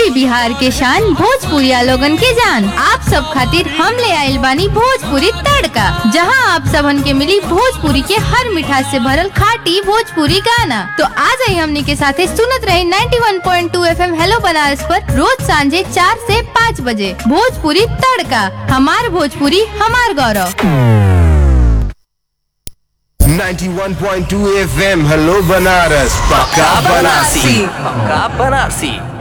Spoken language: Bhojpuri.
यूपी बिहार के शान भोजपुरिया लोगन के जान आप सब खातिर हम ले आइल बानी भोजपुरी तड़का जहां आप सबन के मिली भोजपुरी के हर मिठास से भरल खाटी भोजपुरी गाना तो आ जाई हमनी के साथे सुनत रही 91.2 एफएम हेलो बनारस पर रोज सांझे चार से पाँच बजे भोजपुरी तड़का हमार भोजपुरी हमार गौरव 91.2 FM हेलो बनारस पक्का बनारसी पक्का बनारसी